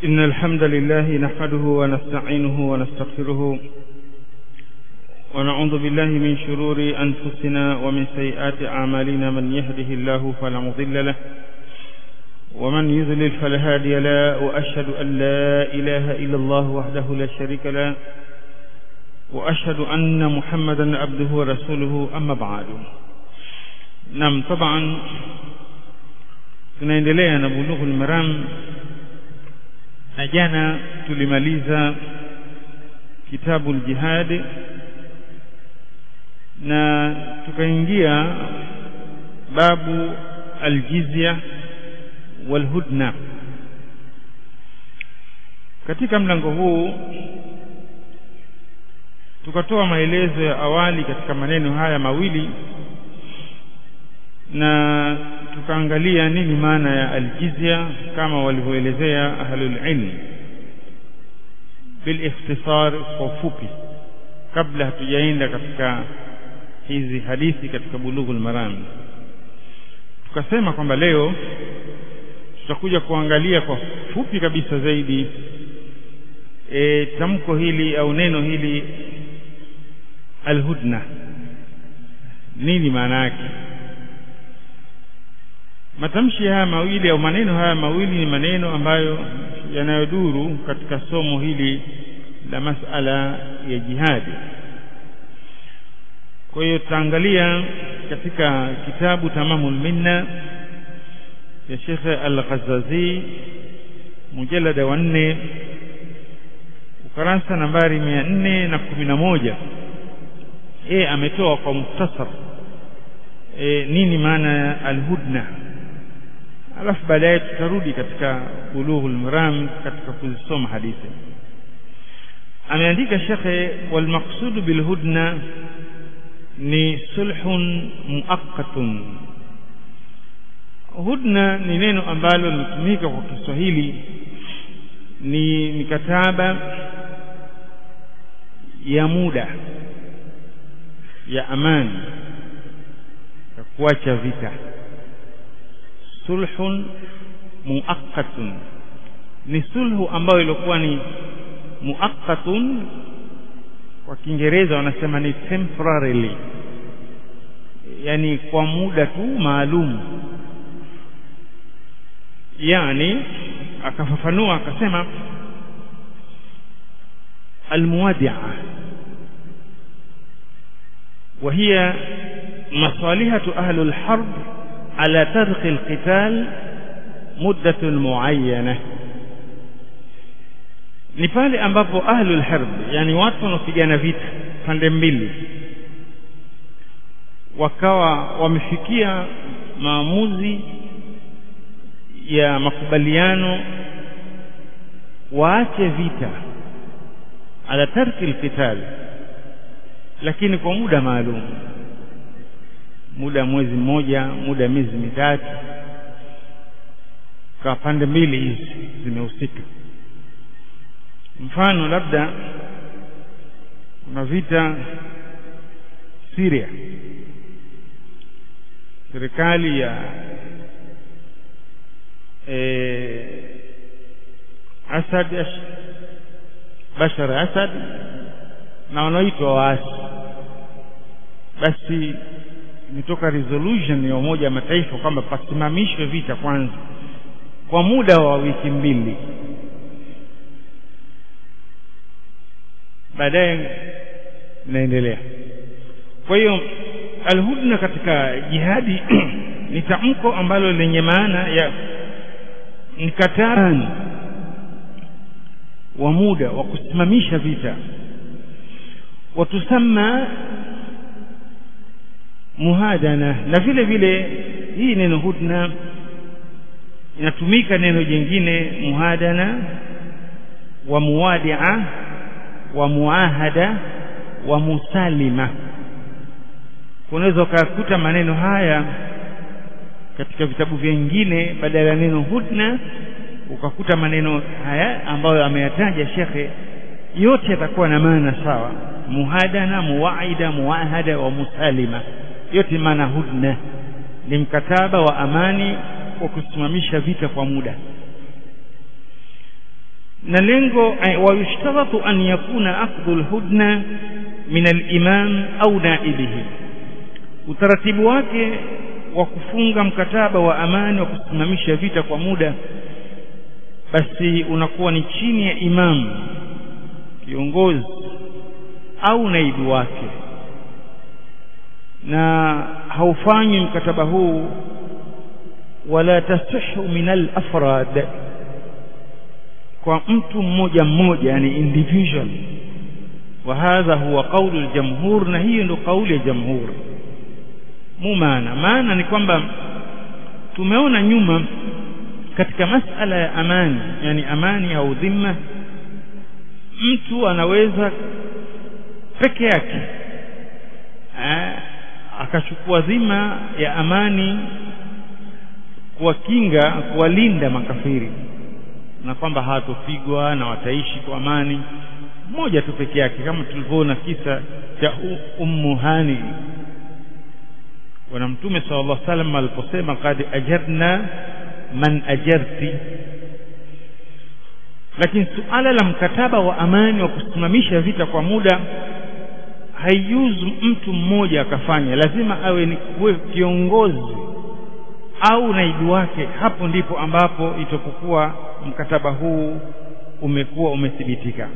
إن الحمد لله نحمده ونستعينه ونستغفره ونعوذ بالله من شرور أنفسنا ومن سيئات أعمالنا من يهده الله فلا مضل له ومن يذلل فلا هادي له وأشهد أن لا إله إلا الله وحده لا شريك له وأشهد أن محمدا عبده ورسوله أما بعد نعم طبعا tunaendelea na bulughul maram na jana tulimaliza kitabu jihad na tukaingia babu aljizya walhudna katika mlango huu tukatoa maelezo ya awali katika maneno haya mawili na tukaangalia nini maana ya aljizya kama walivyoelezea ahlul ilm bilikhtisar kwa ufupi kabla hatujaenda katika hizi hadithi katika bulughul maram tukasema kwamba leo tutakuja kuangalia kwa fupi kabisa zaidi e, tamko hili au neno hili alhudna nini maana yake matamshi haya mawili au maneno haya mawili ni maneno ambayo yanayoduru katika somo hili la masala ya jihadi kwa hiyo tutaangalia katika kitabu tamamul minna ya Sheikh Al-Ghazazi mujalada wa nne ukarasa nambari mia nne na kumi na moja yeye ametoa kwa mukhtasar e, nini maana ya alhudna alafu baadaye tutarudi katika bulughul maram katika kuzisoma hadithi ameandika shekhe walmaqsudu bilhudna ni sulhun muaqqatun hudna ni neno ambalo linatumika kwa Kiswahili ni mikataba ya muda ya amani ya kuacha vita sulhun muaqqatun ni sulhu ambayo ilikuwa ni muaqqatun kwa Kiingereza wanasema ni temporarily yani kwa muda tu maalum yani akafafanua akasema almuwadi'a وهي مصالحة أهل الحرب على ترك القتال مدة معينة ni pale ambapo ahlul harb yani watu wanaopigana vita pande mbili wakawa wamefikia maamuzi ya makubaliano waache vita ala tarki alqital lakini kwa muda maalum muda mwezi mmoja muda miezi mitatu kwa pande mbili hizi zimehusika mfano labda kuna vita Syria serikali ya e, Asad Bashar Asad na wanaoitwa waasi basi imetoka resolution ya Umoja wa Mataifa kwamba pasimamishwe vita kwanza kwa muda wa wiki mbili baadaye inaendelea kwa hiyo alhudna katika jihadi ni tamko ambalo lenye maana ya mkataba wa muda wa kusimamisha vita watusama muhadana na vile vile hii neno hudna inatumika neno jingine muhadana wa muwadia wa muahada wa musalima unaweza ukakuta maneno haya katika vitabu vingine badala ya neno hudna ukakuta maneno haya ambayo ameyataja shekhe yote yatakuwa na maana sawa muhadana muwaida muahada wa musalima yote maana hudna ni mkataba wa amani wa kusimamisha vita kwa muda na lengo wayushtaratu an yakuna aqdu alhudna min alimam au naibihi utaratibu wake wa kufunga mkataba wa amani wa kusimamisha vita kwa muda basi unakuwa ni chini ya imamu kiongozi au naibu wake na haufanywi mkataba huu wala tasihu min al-afrad kwa mtu mmoja mmoja yani individual wa hadha huwa qawlu al-jamhur na hiyo ndio kauli ya jamhur mu maana maana ni kwamba tumeona nyuma katika masala ya amani yani amani au dhima mtu anaweza peke yake akachukua dhima ya amani kuwakinga kuwalinda makafiri na kwamba hawatopigwa na wataishi kwa amani mmoja tu peke yake kama tulivyoona kisa cha ummu hani bwana mtume sallallahu alaihi wasallam aliposema qad ajarna man ajarti lakini suala la mkataba wa amani wa kusimamisha vita kwa muda haijuzu mtu mmoja akafanya lazima awe ni kiongozi au naibu wake hapo ndipo ambapo itapokuwa mkataba huu umekuwa umethibitika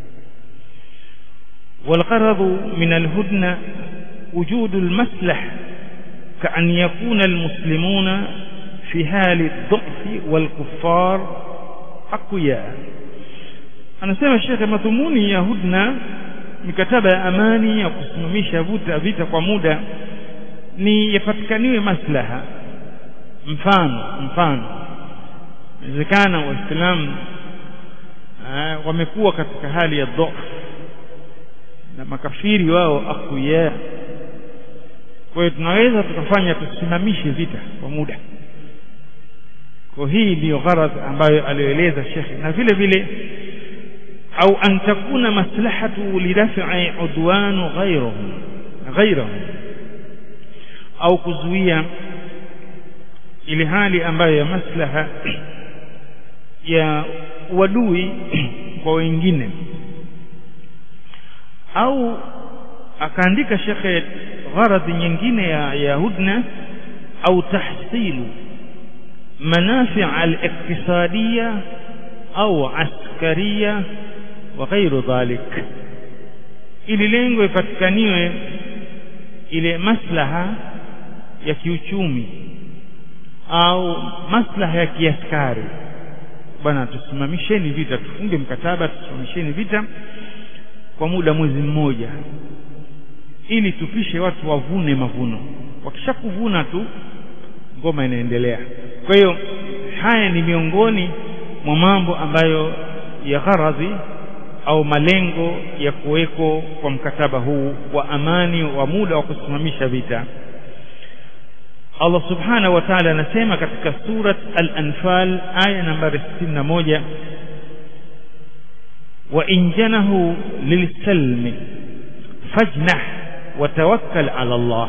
والغرض من الهدنة وجود المصلح كأن يكون المسلمون في حال الضعف والكفار أقوياء anasema shekhe madhumuni ya hudna mikataba ya amani ya kusimamisha vuta vita kwa muda ni yapatikaniwe maslaha mfano mfano inawezekana waislamu wamekuwa katika hali ya dhaifu na makafiri wao akuya kwa hiyo tunaweza tukafanya tusimamishe vita kwa muda kwa hii ndiyo gharadh ambayo aliyoeleza shekhe na vile vile au an takuna maslahatu lidaf'i udwanu ghayrihim ghayrihim au kuzuia ile hali ambayo ya maslaha ya wadui kwa wengine au akaandika shekhe gharadhi nyingine ya, ya hudna au tahsilu منافع الاقتصادية أو عسكرية وغير ذلك ili lengo ipatikaniwe ile maslaha ya kiuchumi au maslaha ya kiaskari bwana tusimamisheni vita tufunge mkataba tusimamisheni vita kwa muda mwezi mmoja ili tupishe watu wavune mavuno wakishakuvuna tu ngoma inaendelea kwa hiyo haya ni miongoni mwa mambo ambayo ya gharadhi au malengo ya kuweko kwa mkataba huu wa amani wa muda wa kusimamisha vita Allah subhanahu wa ta'ala anasema katika surat al-anfal aya nambari 61 wa in janahu lilsalmi fajnah wa tawakkal ala Allah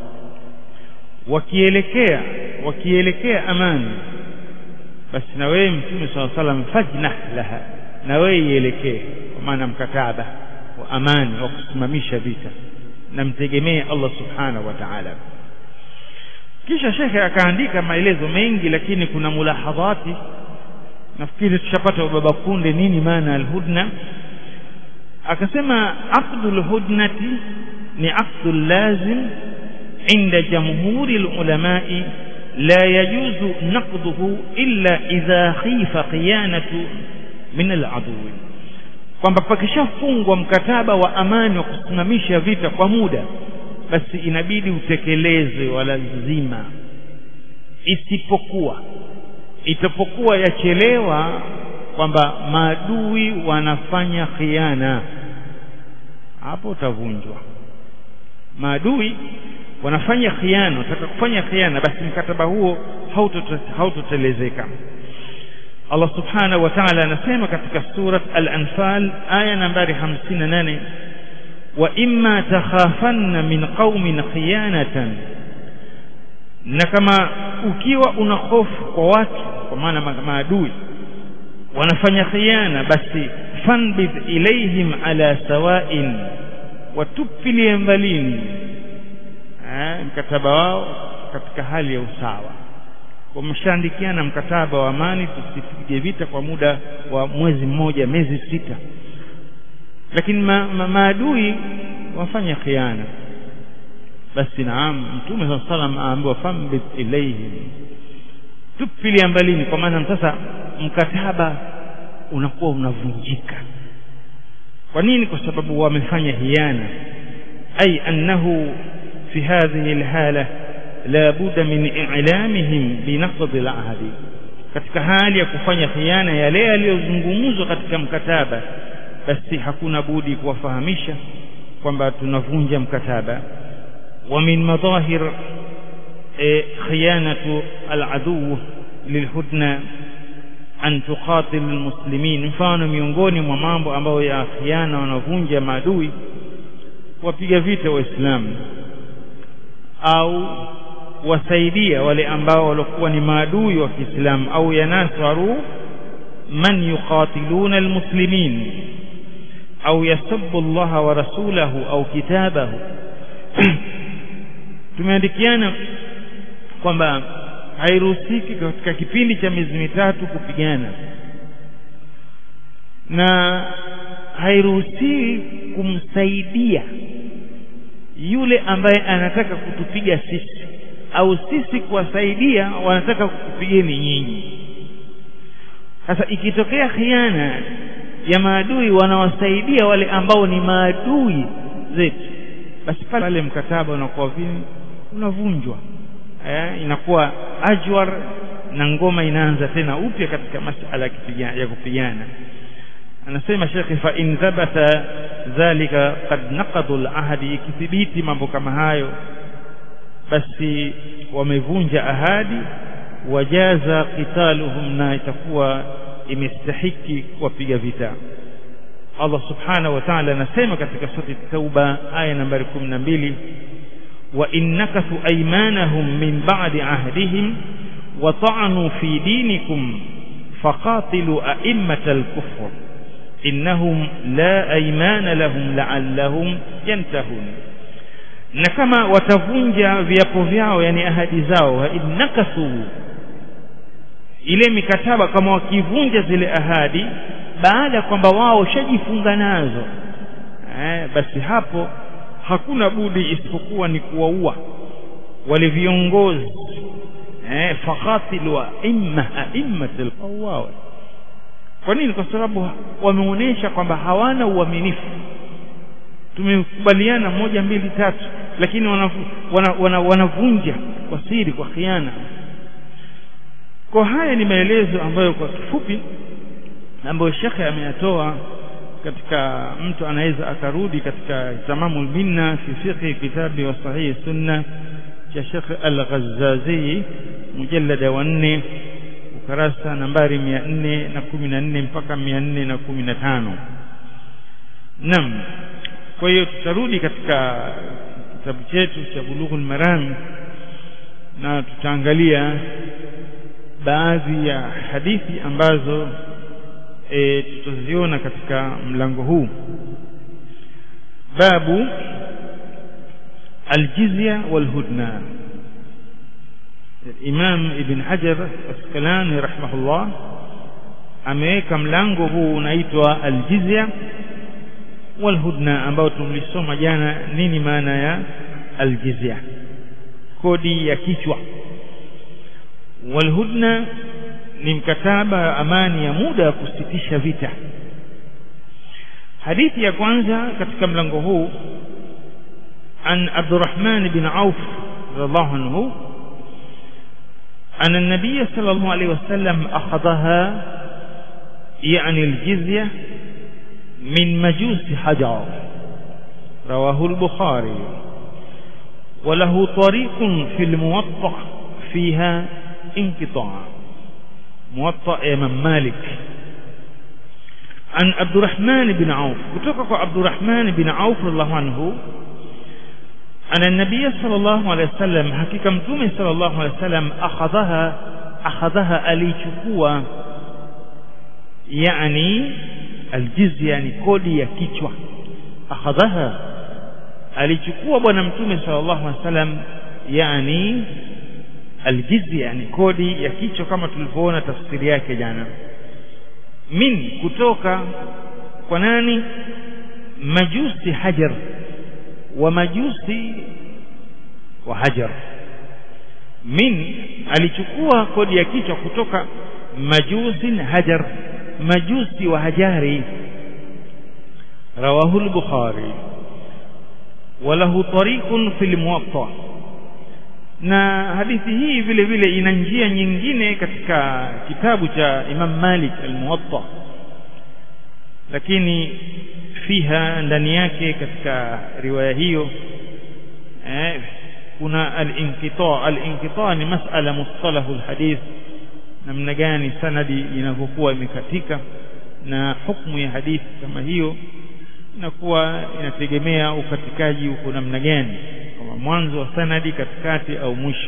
wakielekea wakielekea amani basi na wewe mtume swalla salam fajnah laha na wewe ielekee kwa maana mkataba wa amani wa kusimamisha vita na mtegemee Allah subhanahu wa ta'ala kisha shekhe akaandika maelezo mengi lakini kuna mulahadhati nafikiri tushapata baba kunde nini maana alhudna akasema aqdul hudnati ni aqdul lazim عند جمهور العلماء لا يجوز نقضه إلا إذا خيف خيانة من العدو kwamba pakishafungwa mkataba wa amani wa kusimamisha vita kwa muda basi inabidi utekelezwe wala lazima isipokuwa itapokuwa yachelewa kwamba maadui wanafanya khiana hapo utavunjwa maadui wanafanya khiana wataka kufanya khiana basi mkataba huo hautotelezeka Allah subhanahu wa ta'ala anasema katika surat al-anfal aya nambari 58 wa imma takhafanna min qaumin khiyanatan na kama ukiwa una hofu kwa watu kwa maana maadui wanafanya khiana basi fanbidh ilaihim ala sawain watupilie mbalini mkataba wao katika hali ya usawa wameshaandikiana mkataba wa amani tusipige vita kwa muda wa mwezi mmoja miezi sita lakini ma, ma, maadui wafanya khiana basi naam mtume saa salam aambiwa fambid ilaihim tupilia mbalini kwa maana sasa mkataba unakuwa unavunjika kwa nini kwa sababu wamefanya hiana ay annahu fi hadhihi alhala la budda min i'lamihim binaqd alahdi katika hali ya kufanya khiana yale yaliyozungumzwa katika mkataba basi hakuna budi kuwafahamisha kwamba tunavunja mkataba wa min madahir khiyanatu aladu lilhudna an tuqatil almuslimin mfano miongoni mwa mambo ambayo ya khiana wanavunja maadui wapiga vita waislamu au wasaidia wale ambao walikuwa ni maadui wa Kiislamu au yanaswaru man yuqatiluna almuslimin au yasubbu Allah wa rasulahu au kitabahu tumeandikiana kwamba hairuhusiki katika kipindi cha miezi mitatu kupigana na hairuhusiwi kumsaidia yule ambaye anataka kutupiga sisi au sisi kuwasaidia wanataka kukupigeni nyinyi sasa ikitokea khiana ya maadui wanawasaidia wale ambao ni maadui zetu basi pale mkataba unakuwa vile unavunjwa eh, inakuwa ajwar na ngoma inaanza tena upya katika masala ya kupigana anasema shekhi fa in thabata dhalika qad naqadu al-ahdi ikithibiti mambo kama hayo basi wamevunja ahadi wajaza qitaluhum na itakuwa imestahiki kuwapiga vita Allah subhanahu wa ta'ala anasema katika sura Tauba aya nambari 12 wa innakathu aymanahum min ba'di ahdihim wa ta'anu fi dinikum faqatilu a'immatal kufr innahum la aymana lahum la'allahum yantahun na kama watavunja viapo vyao yani ahadi zao innakathu ile mikataba kama wakivunja zile ahadi baada ya kwamba wao shajifunga nazo eh, basi hapo hakuna budi isipokuwa ni kuwaua wale viongozi eh, faqatilu aimma aimmatul qawwa kwa nini kwa sababu wameonyesha kwamba hawana uaminifu tumekubaliana moja mbili tatu lakini wanavunja wana, wana, wanavunja kwa siri kwa khiana kwa haya ni maelezo ambayo kwa kifupi ambayo shekhe ameyatoa katika mtu anaweza akarudi katika tamamul minna fi fiqhi kitabi wa sahihi sunna cha Sheikh Al-Ghazzazi mujallada wa 4 ukarasa nambari 414 mpaka 415 Naam kwa hiyo tutarudi katika kitabu chetu cha Bulughul Maram na tutaangalia baadhi ya hadithi ambazo e, tutaziona katika mlango huu babu aljizya walhudna Imam Ibn Hajar Asqalani rahimahullah ameweka mlango huu unaitwa aljizya walhudna ambao tulisoma jana nini maana ya aljizya kodi ya kichwa walhudna ni mkataba wa amani ya muda wa kusitisha vita hadithi ya kwanza katika mlango huu an Abdurrahman bin Auf radhiallahu anhu أن النبي صلى الله عليه وسلم أخذها يعني الجزية من مجوس حجر رواه البخاري وله طريق في الموطأ فيها انقطاع موطأ إمام مالك عن عبد الرحمن بن عوف كتبك عبد الرحمن بن عوف رضي الله عنه أن النبي صلى الله عليه وسلم حقيقة متومي صلى الله عليه وسلم أخذها أخذها أليشكوا yani aljizya ni kodi ya kichwa akhadhaha alichukua bwana mtume sallallahu alaihi wasallam yani aljizya ni kodi ya kichwa kama tulivyoona tafsiri yake jana min kutoka kwa nani majusi hajar wa majusi wa hajar min alichukua kodi ya kichwa kutoka majusin hajar majusi wa hajari rawahu al-bukhari وله طريق في الموطأ na hadithi hii vile vile ina njia nyingine katika kitabu cha Imam Malik al-Muwatta lakini fiha ndani yake katika riwaya hiyo eh, kuna al-inqita al-inqita ni masala mustalahu al-hadith namna gani sanadi inavyokuwa imekatika na hukumu ya hadithi kama hiyo inakuwa inategemea ukatikaji uko namna gani kama mwanzo wa sanadi katikati au mwisho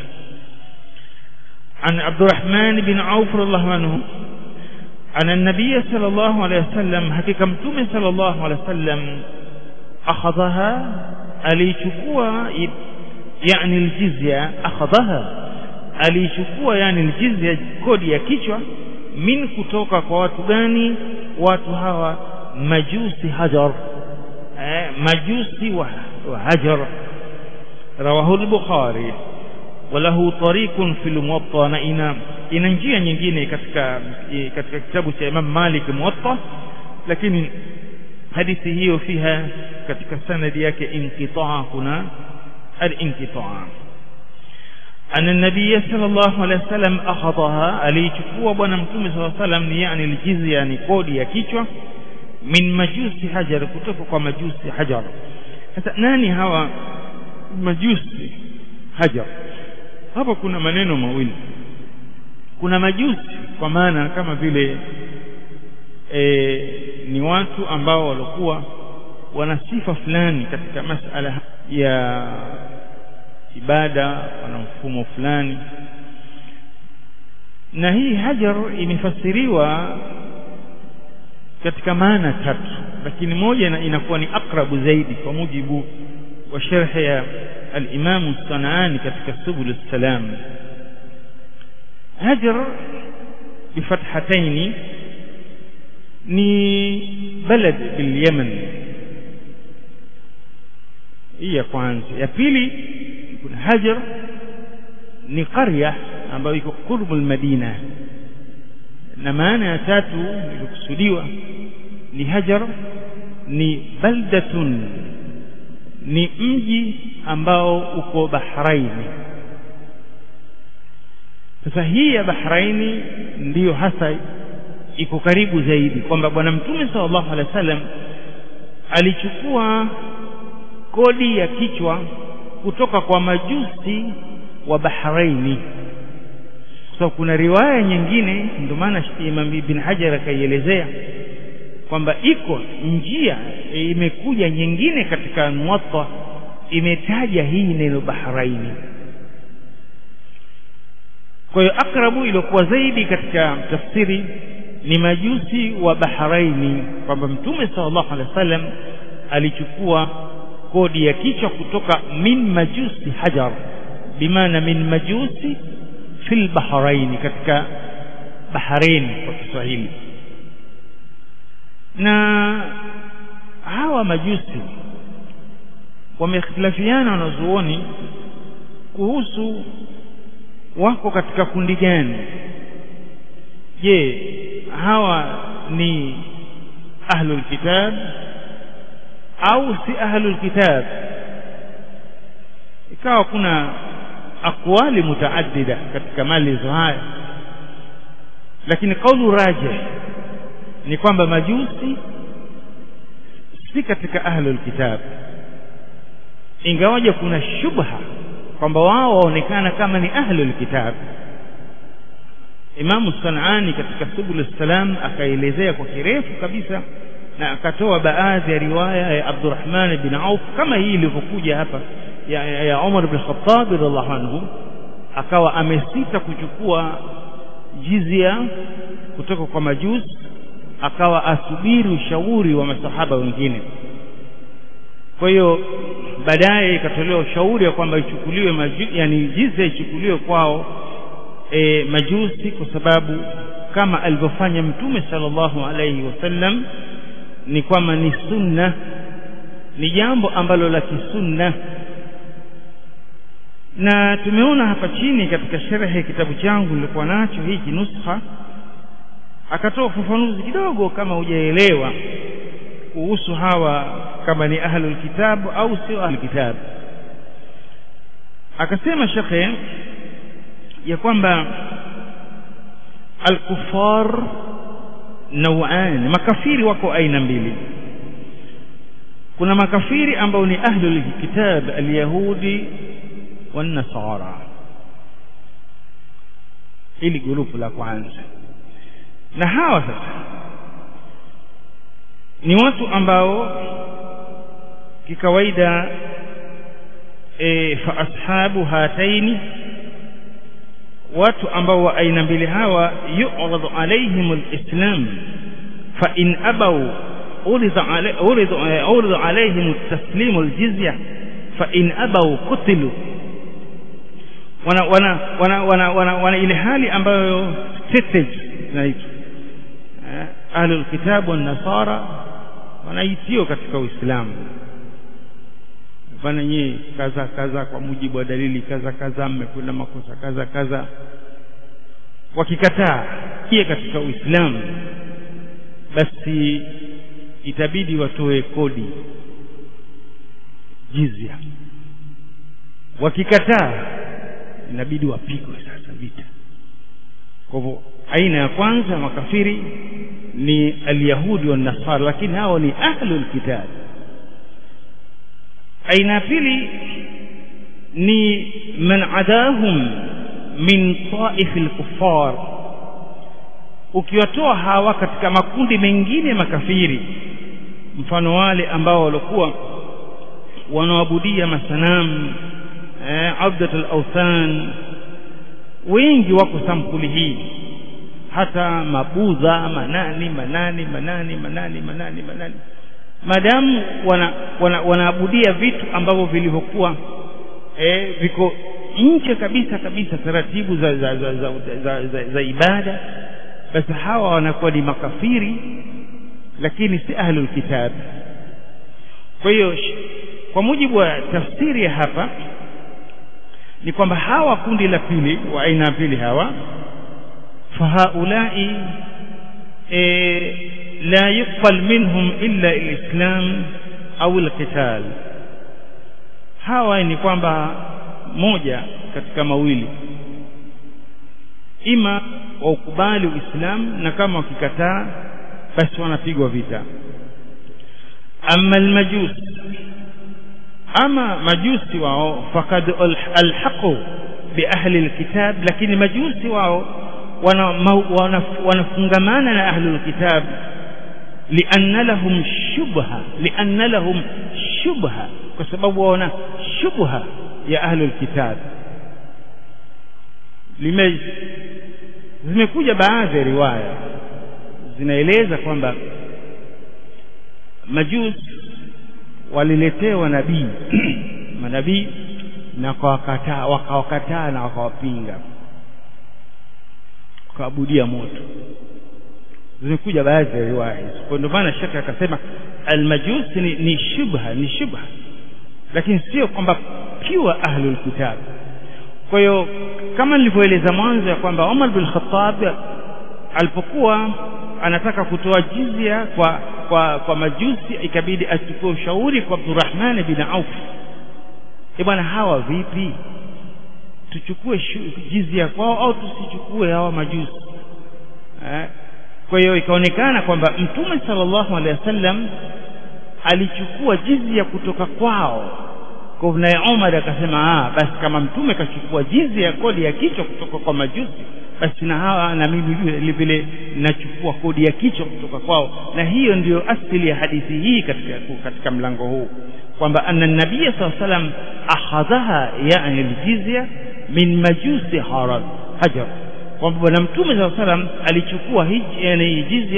عن عبد الرحمن بن عوف رضي الله عنه أن النبي صلى الله عليه وسلم حقيقة متومة صلى الله عليه وسلم أخذها alichukua yani aljizya akhadhaha alichukua yani aljizya kodi ya kichwa min kutoka kwa watu gani watu hawa majusi hajar eh, majusi wa, wa hajar rawahu al-bukhari walahu tariqun fil muwatta na ina ina njia nyingine katika katika kitabu cha Imam Malik muwatta lakini hadithi hiyo fiha katika sanadi yake inqitaa kuna al-inqitaa أن النبي صلى الله عليه وسلم أخذها alichukua bwana mtume صلى الله عليه وسلم ni yani aljizya ni kodi ya kichwa min majusi hajar kutoka kwa majusi hajar sasa nani hawa majusi hajar hapa kuna maneno mawili kuna majusi kwa maana kama vile e, ni watu ambao walikuwa wana sifa fulani katika masala ya ibada wana mfumo fulani na hii hajar imefasiriwa katika maana tatu lakini moja inakuwa ni akrabu zaidi kwa mujibu wa sharhi ya al-Imam Sanaani katika Subul Salam Hajar bifathataini ni balad bil Yaman hii ya kwanza ya pili kuna Hajar ni qarya ambayo iko kurbu al-Madina na maana ya tatu ilikusudiwa ni hajar ni baldatun ni mji ambao uko Bahraini sasa hii ya Bahraini ndiyo hasa iko karibu zaidi kwamba bwana mtume sallallahu alaihi wasallam alichukua kodi ya kichwa kutoka kwa majusi wa Bahraini so kuna riwaya nyingine ndio maana Imam Ibn Hajar akaielezea kwamba iko njia imekuja nyingine katika Muwatta imetaja hii neno Bahraini kwa hiyo akrabu iliyokuwa zaidi katika tafsiri ni majusi wa Bahraini kwamba Mtume sallallahu alaihi wasallam alichukua kodi ya kichwa kutoka min majusi hajar bimaana min majusi fil bahraini katika Bahrain kwa Kiswahili na hawa majusi wamekhtalafiana wanazuoni kuhusu wako katika kundi gani je hawa ni ahlul kitab au si ahlul kitab ikawa kuna akwali mutaaddida katika maelezo haya lakini kaulu rajih ni kwamba majusi si katika ahlul kitab ingawaje kuna shubha kwamba wao waonekana kama ni ahlul kitab Imamu Sanani katika Subul Salam akaelezea kwa kirefu kabisa na akatoa baadhi ya riwaya ya Abdurrahman bin Auf kama hii ilivyokuja hapa ya, ya, ya Umar bin Khattab radhiallahu anhu akawa amesita kuchukua jizia kutoka kwa majusi akawa asubiri ushauri wa masahaba wengine kwa hiyo baadaye ikatolewa ushauri ya kwamba ichukuliwe maju, yani jizya ichukuliwe kwao e, majusi kwa sababu kama alivyofanya mtume sallallahu alaihi wasallam ni kwamba ni sunna ni jambo ambalo la kisunna na tumeona hapa chini katika sherehe kitabu changu nilikuwa nacho hiki nuskha akatoa ufafanuzi kidogo kama hujaelewa kuhusu hawa kama ni ahlul kitabu au sio ahlul kitabu akasema shekhe ya kwamba alkufar nauan makafiri wako aina mbili kuna makafiri ambao ni ahlul kitab alyahudi والنصارى ili gurupu la kwanza na hawa sasa ni watu ambao kikawaida e, fa ashabu hataini watu ambao wa aina mbili hawa yu'radu alaihim alislam fa in abaw urida urida alaihim taslimu aljizya fa in abaw qutilu wana wana wana wana, wana, wana ile hali ambayo stated inaitwa eh, ahlul kitabu wan nasara wanaitio katika Uislamu bana nyie kaza kaza kwa mujibu wa dalili kaza kaza mmekwenda makosa kaza kaza wakikataa kie katika Uislamu basi itabidi watoe kodi jizya wakikataa inabidi wapigwe sasa vita kwa hivyo aina ya kwanza makafiri ni alyahudi wa nasara lakini hao ni ahlul kitab aina ya pili ni man adahum min taif alkuffar ukiwatoa hawa katika makundi mengine makafiri mfano wale ambao walikuwa wanaoabudia masanamu eh, abdat al-awthan wengi wako sampuli hii hata mabudha manani manani manani manani manani manani madamu wana, wana, wanaabudia vitu ambavyo vilivyokuwa eh, viko nje kabisa kabisa taratibu za, za, za, za, za, za, za ibada basi hawa wanakuwa ni makafiri lakini si ahlul kitab kwa hiyo kwa mujibu wa tafsiri ya hapa ni kwamba hawa kundi la pili wa aina pili hawa fahaulai e, la yuqbal minhum illa alislam au alqital hawa ni kwamba moja katika mawili ima waukubali uislamu na kama wakikataa basi wanapigwa vita ama almajus ama majusi wao fakad alhaqu biahli alkitab lakini majusi wao wanafungamana na ahli alkitab lianna lahum shubha lianna lahum shubha kwa sababu waona shubha ya ahli alkitab lime zimekuja baadhi ya riwaya zinaeleza kwamba majusi waliletewa nabii manabii na wakawakataa wakawakataa na wakawapinga wakaabudia moto zimekuja baadhi ya riwaya hizo kwa ndio maana shaka akasema almajusi ni, ni shubha ni shubha lakini sio kwamba pure ahlul kitab kwa hiyo kama nilivyoeleza mwanzo ya kwamba Umar bin Khattab alipokuwa anataka kutoa jizya kwa kwa kwa majusi ikabidi achukue ushauri kwa Abdurrahman bin Auf e bwana hawa vipi tuchukue jizya kwao au tusichukue hawa majusi eh? kwa hiyo ikaonekana kwamba mtume sallallahu alaihi wasallam alichukua jizya kutoka kwao kwa naye Umar akasema ah basi kama mtume kachukua jizya ya kodi ya kichwa kutoka kwa majusi basi na hawa na mimi vile vile nachukua kodi ya kichwa kutoka kwao na hiyo ndiyo asili ya hadithi hii katika katika mlango huu kwamba anna nabiya saa salam akhadhaha yani aljizya min majusi harad hajar kwamba bwana mtume saa salam alichukua yani jizya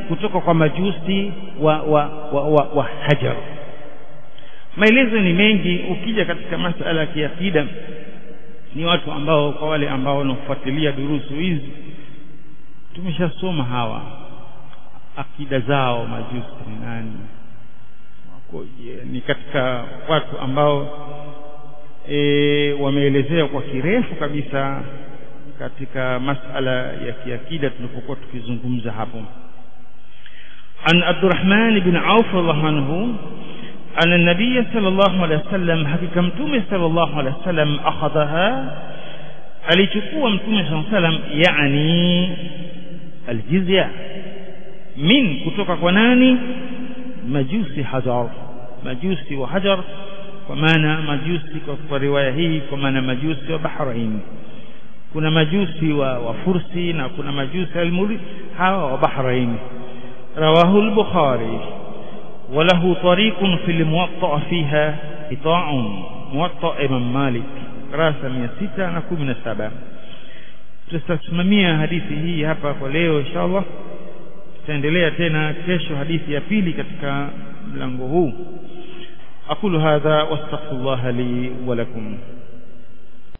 kutoka kwa majusi wa wa, wa, wa, wa hajar maelezo ni mengi ukija katika masala ya kiakida ni watu ambao kwa wale ambao wanafuatilia durusu hizi tumeshasoma hawa akida zao majusi ni nani wakoje ni katika watu ambao e, wameelezea kwa kirefu kabisa katika masala ya kiakida tulipokuwa tukizungumza hapo an Abdurrahman bin Auf radhiallahu anhu أن النبي صلى الله عليه وسلم حقيقة متومة صلى الله عليه وسلم أخذها alichukua mtume saa salam yani aljizya min kutoka kwa nani majusi hajar majusi wa hajar kwa maana majusi kwa, kwa riwaya hii kwa maana majusi wa bahrain kuna majusi wa, wa fursi na kuna majusi almuri hawa wa bahrain rawahu al-bukhari وله طريق في الموطأ فيها قطاع موطأ إمام مالك راسا 617 tutasimamia hadithi hii hapa kwa leo inshallah tutaendelea tena kesho hadithi ya pili katika mlango huu aqulu hadha wastaghfirullah li wa lakum